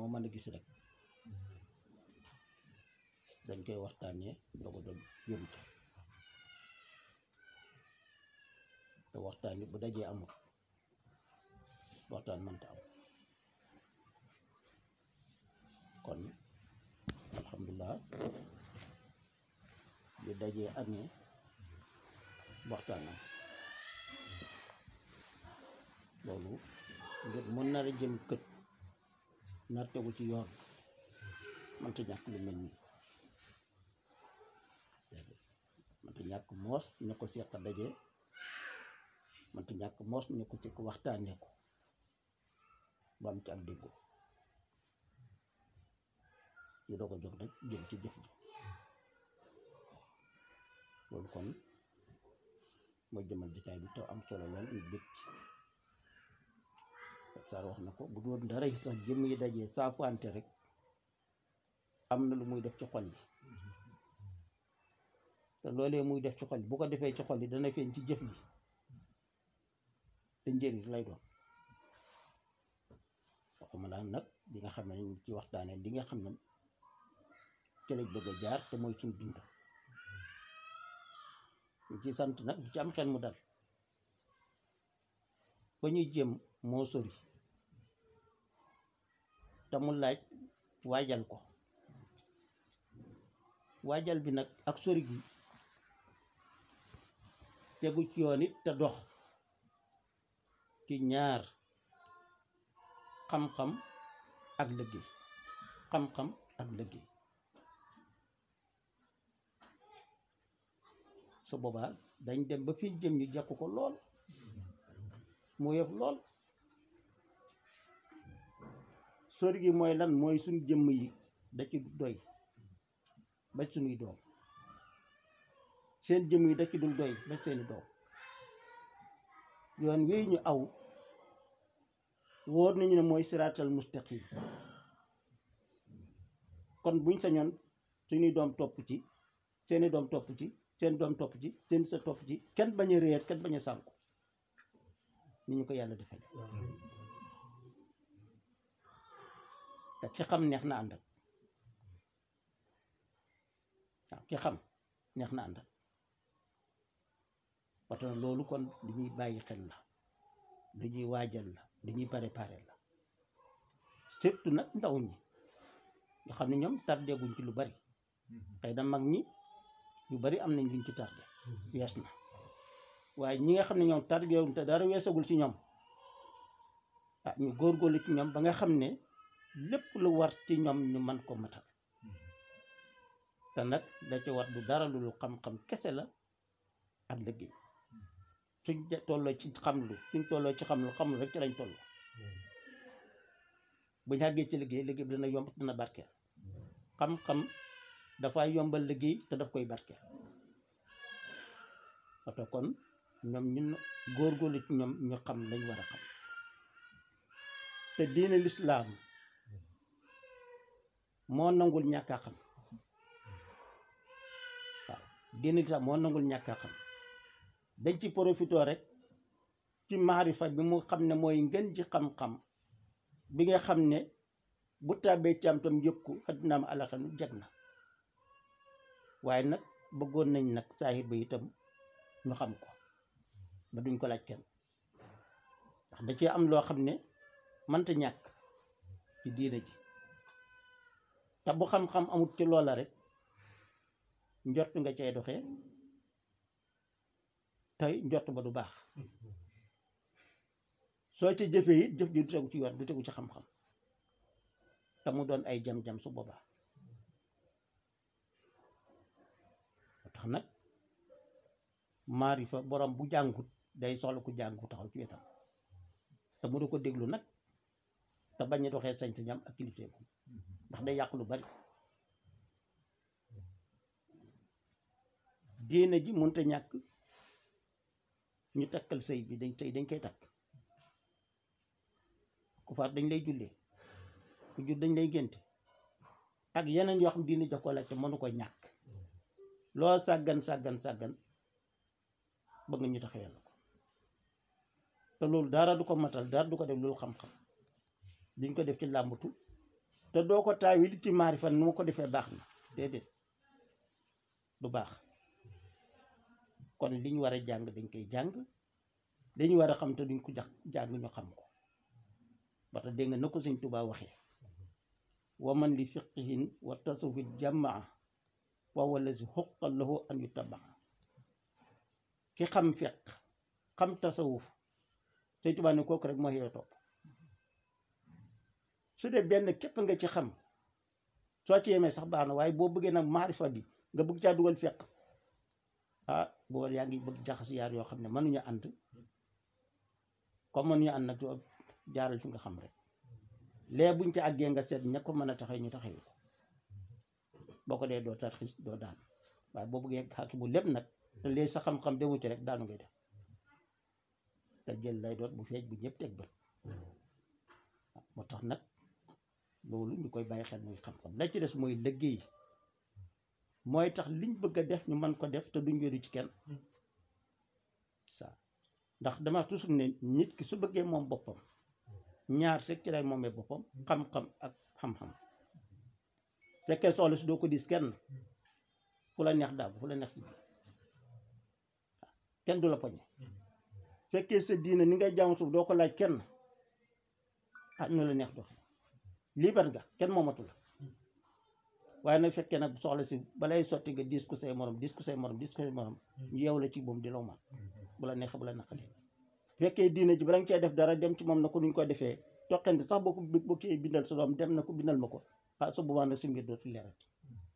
moo mën a gis rek dañ koy waxtaanee doog a doon yóbbu ca te waxtaan yi bu dajee amul waxtaan mënta am kon alhamdulilah bi dajee amee waxtaan am loolu ngir mën nar a jëm kët nar tegu ci yoon mënta ñàkk lu mel nii mënta ñàkk moos ñu ko seq daje mënta ñàkk moos ñu ko seq waxtaanee ko ba am ci ak déggoo ñu doog a jóg nag jëm ci jëf ji loolu kon mooy jëmal jitaay bi te am solo lool ñu bég ci Saar wax na ko bu doon dara yi sax jëm yi dajee saafante rek am na lu muy def ci xol yi te loolee muy def ci xol yi bu ko defee ci xol yi dana feeñ ci jëf ji te njëriñ lay doon waxuma laa nag bi nga xam ne ñu ci waxtaanee li nga xam ne ci lañ bëgg a jaar te mooy suñ dund ñu ci sant nag du ci am xel mu dal ba ñuy jëm moo sori te mu laaj waajal ko waajal bi nag ak sori gi tegu ci yoon it te dox ci ñaar xam-xam ak liggéey xam-xam ak liggéey su boobaa dañ dem ba fi jëm ñu jekku ko lool mu yëf lool sori gi mooy lan mooy suñ jëmm yi da ci doy ba suñuy doom seen jëmm yi da ci dul doy ba seeni doom yoon wii ñu aw wóor nañu ne mooy siraatal mustaqim kon buñ sañoon suñuy doom topp ci seeni doom topp ci seen doom topp ci seen sa topp ci kenn bañ a réer kenn bañ a sànku ni ñu ko yàlla defale te ki xam neex na àndal waaw ki xam neex na àndal parce que loolu kon lu ñuy bàyyi xel la lu ñuy waajal la lu ñuy préparer la surtout nag ndaw ñi nga xam ne ñoom tardé guñ ci lu bari xëy na mag ñi yu bari am nañ luñ ci tardé wees na waaye ñi nga xam ne ñoom tardé wuñ te dara weesagul ci ñoom ah ñu góorgóorlu ci ñoom ba nga xam ne lépp lu war ci ñoom ñu man ko matal te nag da ci war du dara lu xam-xam kese la ak liggéey suñ tolloo ci xamlu suñ tolloo ci xamlu xamlu rek ci lañ toll bu ñu àggee ci liggéey liggéey bi dana yomb dana barkeel xam-xam dafay yombal liggéey te daf koy barkeel oto kon ñoom ñun góorgóorlu ci ñoom ñu xam lañ war a xam te diine lislaam moo nangul ñàkk a xam waaw diine lislaam moo nangul ñàkk a xam dañ ci profitoo rek ci maarifa bi mu xam ne mooy ngën ji xam-xam bi nga xam ne bu tàbbee ci am tam yëkku addinaam alaxam jag na waaye nag bëggoon nañ nag saahir ba itam ñu xam ko ba duñ ko laaj kenn ndax da cee am loo xam ne mënta ñàkk ci diine ji te bu xam-xam amut ci loola rek njort nga cay doxee tey njort ba du baax soo ci jëfee it jëf ji du tegu ci yoon du tegu ci xam-xam te mu doon ay jam-jam su boobaa moo tax nag maarifa borom bu jàngut day soxla ku jàngu taxaw ci wetam te mu du ko déglu nag te bañ a doxee sañ-sañam ak kilifteem ndax day yàq lu bari diine ji mënta ñàkk ñu takkal sëy bi dañ sëy dañ koy takk ku faat dañ lay jullee ku jur dañ lay génte ak yeneen yoo xam diine jox ko laaj te mënu ko ñàkk loo sàggan sàggan sàggan bëgg nga ñu tax yàlla ko te loolu dara du ko matal dara du ko def loolu xam-xam duñ ko def ci làmbatu te doo ko taawi li ci maarifa nu ma ko defee baax na déedéet du baax kon li ñu war a jàng dañ koy jàng dañu war a xam te duñ ko jax jàng ñu xam ko ba tax dégg nga na ko sëñ Tuubaa waxee wa man li fiqihin wa tasawufin jamaa wa wala si xuqal lahu an yu tabaa ki xam fiq xam tasawuf sëñ Tuubaa ne kooku rek mooy yow topp su dee benn képp nga ci xam soo ci yemee sax baax na waaye boo bëggee nag maarifa bi nga bëgg caa dugal fiq ah booba yaa ngi bëgg jaxas yaar yoo xam ne mënuñu ànd comme mënuñu ànd nag doo jaaral fi nga xam rek lee buñ ci àggee nga seet ña ko mën a taxee ñu taxewu ko boo ko dee doo tarxis doo daan waaye boo bëggee xàkki bu lépp nag te lee sa xam-xam demu ci rek daanu ngay def te jël lay doot bu feej bu ñëpp teg bët moo tax nag loolu ñu koy bàyyi xel muy xam-xam la ci des mooy liggéey mooy tax liñ bëgg a def ñu mën ko def te duñ wéeru ci kenn ça ndax dama toujours ne nit ki su bëggee moom boppam ñaar rek ci lay moomee boppam xam-xam ak xam-xam fekkee soxla si doo ko dis kenn fu la neex daagu fu la neex si kenn du la poñe fekkee sa diine ni ngay jaamu suuf doo ko laaj kenn ah ñu la neex doxe liibar nga kenn moomatu la waaye nag fekkee nag soxla si balay sotti nga dis ko say morom dis ko say morom dis ko say morom ñu yeew la ci moom di law man bu la neexee bu la naqalee fekkee diine ji bala nga cee def dara dem ci moom na ko nuñ ko defee toqante sax boo ko boo kii bindal sa doom dem na ko bindal ma ko ah su boobaa nag si mbir dootu leerati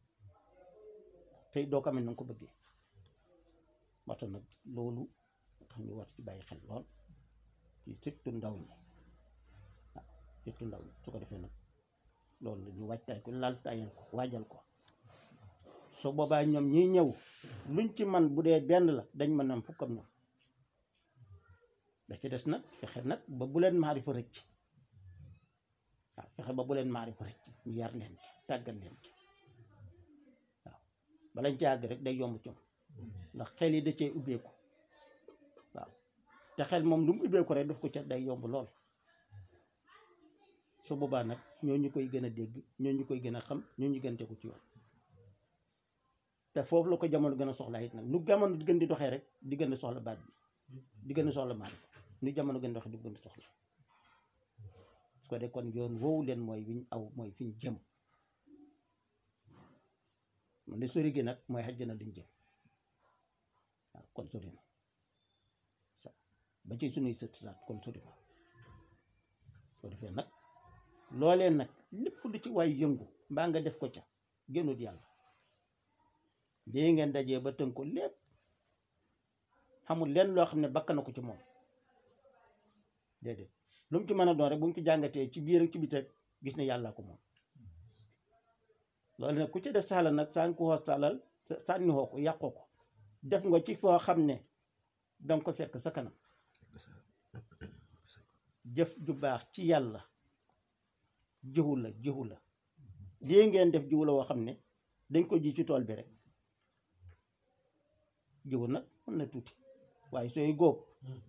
tey doo ko amee na nga ko bëggee moo tax nag loolu tax ñu war ci bàyyi xel lool ci surtout ndaw ñi waaw surtout ndaw ñi su ko defee nag loolu la ñu waajtaay ko laal taayal ko waajal ko su boobaa ñoom ñiy ñëw luñ ci man bu dee benn la dañ mën am fukkam ñoom da ci des nag fexe nag ba bu leen maarifa rëcc waaw fexe ba bu leen maarifa rëcc ñu yar leen ci tàggal leen ci waaw balañ ci àgg rek day yomb ci moom ndax xel yi da cee ubbeeku waaw te xel moom lu mu ubbeeku rek daf ko ca day yomb lool su boobaa nag ñoo ñu koy gën a dégg ñoo ñu koy gën a xam ñoo ñu gën a tegu ci yoon te foofu la ko jamono gën a soxlaa it nag nu jamono di gën di doxee rek di gën a soxla baat bi di gën a soxla maarifa nu jamono gën doxe di gën a soxla su ko dee kon yoon woowu leen mooy wiñ aw mooy fi ñu jëm man de sori gi nag mooy xajjana liñ jëm waaw kon sori na sa ba ci suñuy sët saat kon sori na soo defee nag loolee nag lépp lu ci waay yëngu mbaa nga def ko ca génnut yàlla lii ngeen dajee ba tënk ko lépp xamul lenn loo xam ne bakk na ko ci moom déedéet lu mu ci mën a doon rek bu ñu ko jàngatee ci biir ak ci biti rek gis ne yàlla ko moom loolu nag ku ci def saala nag saa ko xoos saalal sànni xoo ko yàqoo ko def nga ci foo xam ne danga ko fekk sa kanam jëf ju baax ci yàlla jiwu la jiwu la lii ngeen def jiwu la woo xam ne dañ ko ji ci tool bi rek jiwu nag mën na tuuti waaye sooy góob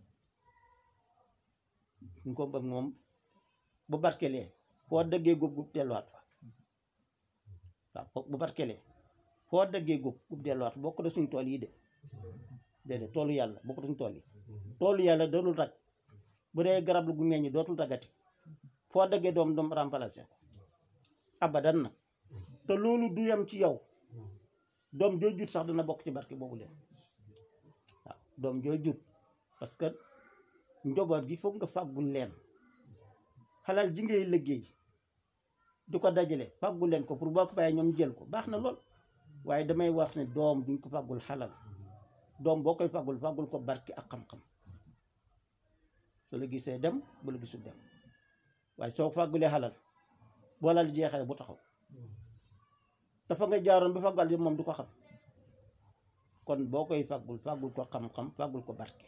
suñ ko bëgg moom bu barkelee foo dëggee góob gub delluwaat fa waaw bu barkelee foo dëggee góob gub delluwaat fa bokk da suñ tool yi de déedéet toolu yàlla bokk da suñ tool yi toolu yàlla dootul rag bu dee garab lu gu meññ dootul ragati foo dëggee doom doom remplacé ko abadan na te loolu du yem ci yow doom joo jut sax dana bokk ci barke boobu leen waaw doom joo jut parce que njaboot gi foog nga fàggul leen xalal ji ngay liggéey du ko dajale fàggul leen ko pour boo ko bàyyee ñoom jël ko baax na lool waaye damay wax ne doom duñ ko fàggul xalal doom boo koy fàggul fàggul ko barke ak xam-xam su la gisee dem bu la gisul dem waaye soo fàggulee xalal boo lal jeexee bu taxaw dafa nga jaaroon ba fàggal yëpp moom du ko xam kon boo koy fàggul fàggul ko xam-xam fàggul ko barke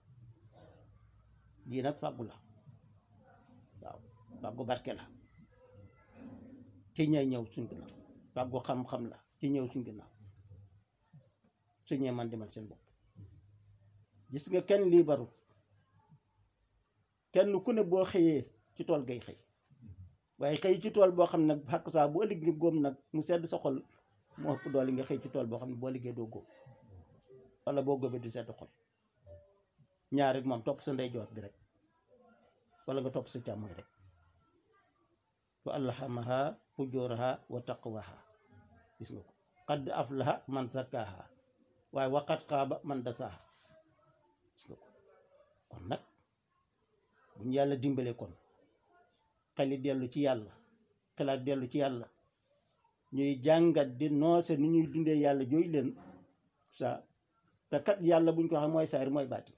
lii nag fàggu la waaw fàggu barke la ci ñay ñëw suñ ginnaaw fàggu xam-xam la ci ñëw suñ ginnaaw su ñee man demal seen bopp gis nga kenn lii barut kenn ku ne boo xëyee ci tool gay xëy waaye xëy ci tool boo xam ne nag xàq saa bu ëllëg nga góom nag mu sedd sa xol mu ëpp doole nga xëy ci tool boo xam ne boo liggéey doo góob wala boo góobee di sedd xol ñaar rek moom topp sa ndeyjoor bi rek wala nga topp sa càmmoñ rek wa alhamaha fujuraha wa taqwaha gis nga ko qad aflaha man zakkaha waaye waqat xaaba man dasaha gis nga ko kon nag buñ yàlla dimbale kon xeli dellu ci yàlla xelaat dellu ci yàlla ñuy jàngat di noose ni ñuy dundee yàlla jooy leen sa te kat yàlla buñ ko xam mooy saayir mooy baati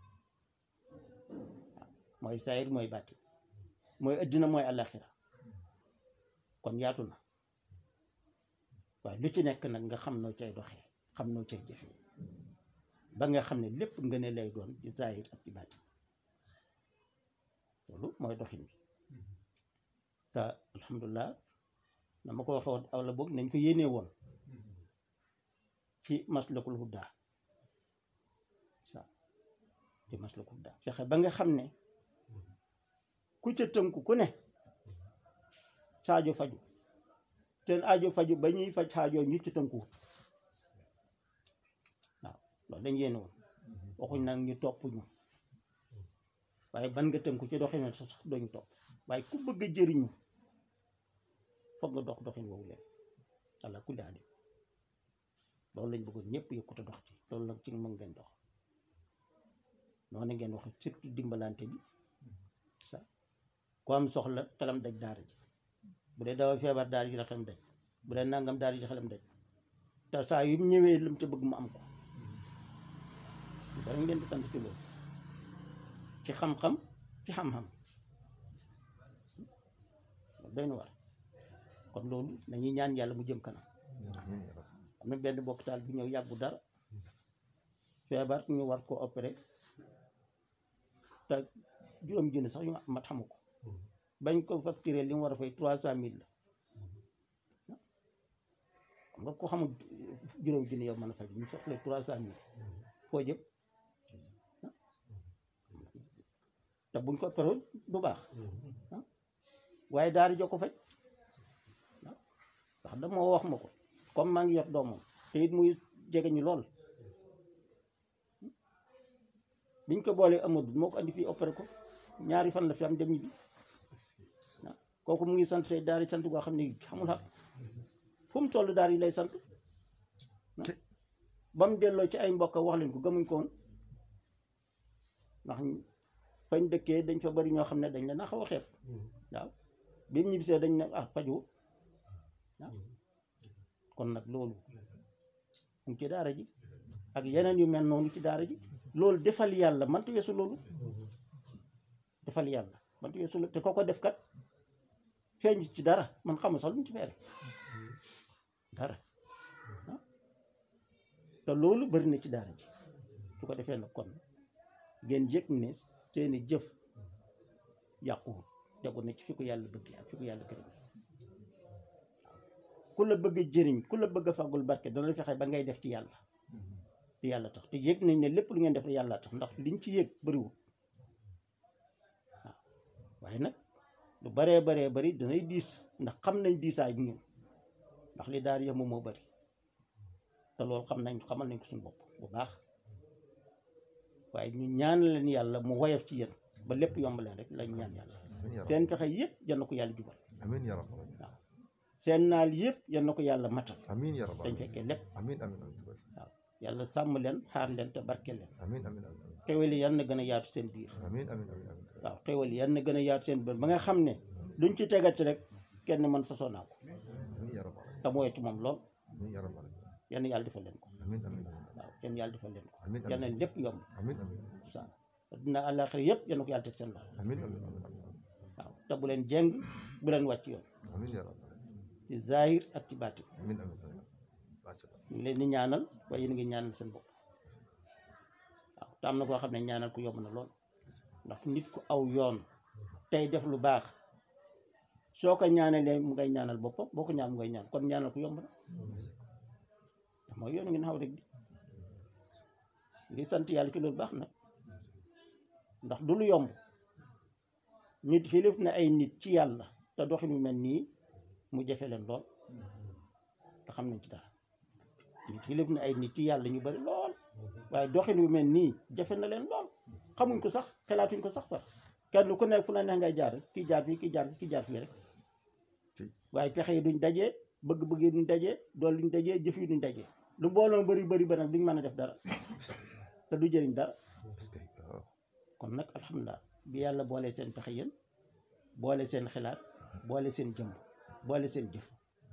waaw mooy saayir mooy baati mooy addina mooy àllaaxira kon yaatu na waaye lu ci nekk nag nga xam noo cay doxee xam noo cay jëfee ba nga xam ne lépp nga ne lay doon ci saayir ak ci baati loolu mooy doxin bi te alhamdulilah na ma ko waxee woon aw la boog nañ ko yéenee woon ci maslakul hudda sa ci maslakul hudda fexe ba nga xam ne ku ca tënku ku ne saajo faju seen aajo faju ba ñuy faj xaajoo ñu ci tënku waaw loolu dañ yéene woon waxuñ nag ñu topp ñu waaye ban nga tënku ci doxin sax doñu topp waaye ku bëgg a jëriñu foog nga dox doxin woowu leen ala kulli alim loolu lañ bëggoon ñëpp yëkkute dox ci loolu nag ci mën ngeen dox noonu ngeen wax surtout dimbalante bi sa ku am soxla xelam daj daara ji bu dee dawa feebar daara ji la xelam daj bu dee nangam daara ji xelam daj te saa yu mu ñëwee lam ca bëgg mu am ko dara ngeen di sant ci loolu ci xam-xam ci xam-xam doy na war kon loolu dañuy ñaan yàlla mu jëm kanam am na benn bokk-taal bu ñëw yàggu dara feebar ñu war ko opéré te juróom junni sax yu mat xamu ko bañ ko facturé li mu war a fay trois cent mille la xam nga ko xamul juróom junni yow mën a faj ñu facturé trois cent mille foo jëm te buñ ko opéré du baax waaye daara jo ko faj ndax dama wax ma ko comme maa ngi yor doomam te it muy jege ñu lool biñ ko boolee Amadou moo ko andi fii opéré ko ñaari fan la fi am dem ñibbi waaw kooku mu ngi sant say daara sant goo xam ne xamul xam fu mu toll daara yi lay sant ba mu delloo ci ay mbokk wax leen ko gëmuñ ko woon ndax fañ dëkkee dañ fa bari ñoo xam ne dañ leen a xaw a xeeb waaw bi mu ñibbisee dañ ne ah faju waaw kon nag loolu mu ngi ci daara ji ak yeneen yu mel noonu ci daara ji loolu defal yàlla mënta weesu loolu defal yàlla mënta weesu loolu te ko ko def kat feeñ ci dara man xamul sax lu mu ci feere dara te loolu bari na ci daara ji su ko defee nag kon ngeen yëg ne seeni jëf yàquwul tegu na ci fi ko yàlla bëgg ak fi ko yàlla gërëm ku la bëgg a jëriñ ku la bëgg a fàggul barke dana la fexe ba ngay def ci yàlla te yàlla tax te yëg nañ ne lépp lu ngeen def yàlla tax ndax liñ ci yëg bëriwul waaw waaye nag lu baree baree bari danay diis ndax xam nañ diisaay bi ñun ndax li daal yëmu moo bari te loolu xam nañ xamal nañ ko suñu bopp bu baax waaye ñu ñaan leen yàlla mu woyof ci yéen ba lépp yomb leen rek lañ ñaan yàlla seen pexe yëpp yal na ko yàlla jubal amiin yaa rabbal aalamiin waaw seen naal yëpp yal na ko yàlla matal amiin yaa rabbal dañ aalamiin fekkee lépp amiin amiin amiin waaw yàlla sàmm leen xaar leen te barke leen amiin amiin amiin xewal yi yan na gën a yaatu seen biir amiin amiin amiin amiin waaw xewal yi yan na gën a yaatu seen biir ba nga xam ne luñ ci tegati rek kenn mën sa sonaa ko amiin yaa rabbal aalamiin te mooy ci moom lool amiin yaa rabbal aalamiin yan yàlla defal leen ko amiin amiin amiin waaw yan yàlla defal leen ko amiin yan amiin lépp yomb amiin amiin sa dina àllaaxira yëpp yan na ko yàlla teg seen loxo amiin amiin amiin waaw te bu leen jeng bu leen wàcc yoon amiin yaa rabbal aalamiin ci zahir ak ci baatin amiin amiin amiin macha allah ñu ngi leen di ñaanal waaye yéen a ngi ñaanal seen bopp waaw te am na koo xam ne ñaanal ko yomb na lool ndax nit ku aw yoon tey def lu baax soo ko ñaanalee mu ngay ñaanal boppam boo ko ñaan mu ngay ñaan kon ñaanal ko yomb na te mooy yoon ngeen xaw rek di ngi sant yàlla ci loolu baax nag ndax du lu yomb nit xilif na ay nit ci yàlla te doxin wu mel nii mu jafe leen lool te xam nañ ci dara nit yi lépp na ay nit yi yàlla ñu bari lool waaye doxin wu mel nii jafe na leen lool xamuñ ko sax xelaatuñ ko sax far kenn ku nekk fu la neex ngay jaar rek kii jaar fii kii jaar fii kii jaar fii rek waaye pexe yi duñ dajee bëgg-bëgg yi duñ dajee dool duñ dajee jëf yi duñ dajee lu mbooloo bari bari ba nag duñ mën a def dara te du jëriñ dara est-ce que waaw kon nag alhamdulilah bi yàlla boole seen pexe yéen boole seen xalaat boole seen jëmm boole seen jëf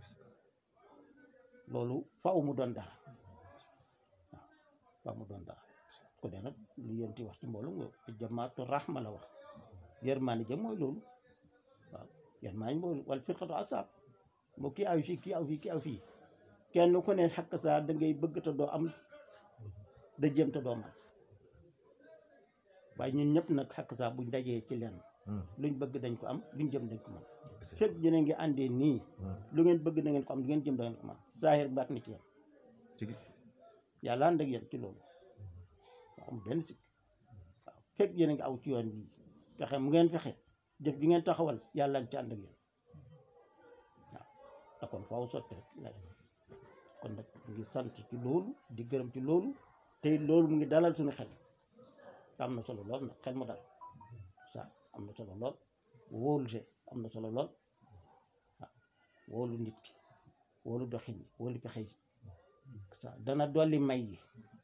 loolu faaw mu doon dara waaw faaw mu doon dara ko dee nag lu yenti wax ci mbooloo nga jamaatu rahma la wax yërmaani jëm mooy loolu waaw yërmaani mooy wala firqatu asab moo kii aw fii kii aw fii kii aw fii kenn ku ne xakk saa da ngay bëgg te doo am da jëm te doo man waaye ñun ñëpp nag xakk saa buñ dajee ci lenn luñ bëgg dañ ko am luñ jëm dañ ko mën fekk ñu ne ngi àndee nii lu ngeen bëgg da ngeen ko am lu ngeen jëm da ngeen ko mën saahir baat na ci yéen tigi yàlla ànd ak yéen ci loolu waaw am benn sikk waaw fekk yéen a ngi aw ci yoon bii fexe mu ngeen fexe jëf ji ngeen taxawal yàlla ngi ci ànd ak yéen waaw te kon faaw sotti rek lay kon nag mu ngi sant ci loolu di gërëm ci loolu te loolu mu ngi dalal suñu xel te am na solo lool nag xel mu dal sa am na solo lool wóolute am na solo lool waaw wóolu nit ki wóolu doxin yi wóolu pexe yi sa dana dolli may yi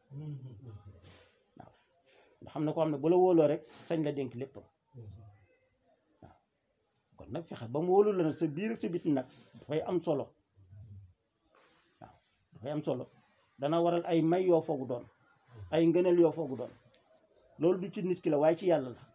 waaw ndax xam ne ko xam ne bu la wóoloo rek sañ la dénk léppam waaw kon nag fexe ba mu wóolu la nag sa biir ak sa biti nag dafay am solo waaw dafay am solo dana waral ay may yoo foogu doon ay ngëneel yoo foogu doon loolu du ci nit ki la waaye ci yàlla la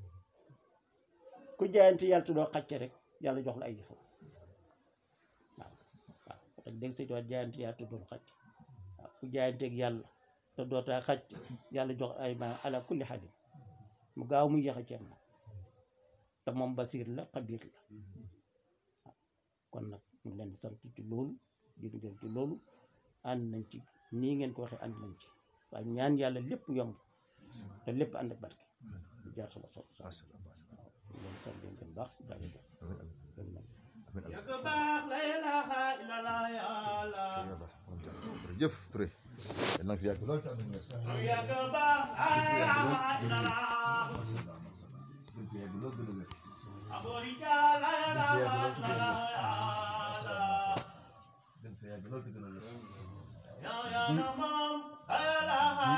ku jaayante yàlla te doo xàcce rek yàlla jox la ay yëfam waaw waaw rek dégg say tuwaat jaayante yàlla te doo xàcc waaw ku jaayanteeg yàlla te dootaa xàcc yàlla jox ay ma ala kulli xalim mu gaaw mu yéex a ceeb na te moom basiir la xabiir la waaw kon nag ñu leen di sant ci loolu di gën ci loolu ànd nañ ci nii ngeen ko waxee ànd nañ ci waaye ñaan yàlla lépp yomb te lépp ànd ak barke lu jaar sama sol macha allah macha allah ñu leen di sant leen gën baax jaajëfal amiin amiin gën nañ amiin amiin Yàgg baax la ilaha illallah ya Allah. yàlla moom jërëjëf Touré yal na nga fi yàgg lool te am na Yàgg baax la ilaha illallah. Aborija la ilaha illallah ya Allah. Ya ya na moom la ilaha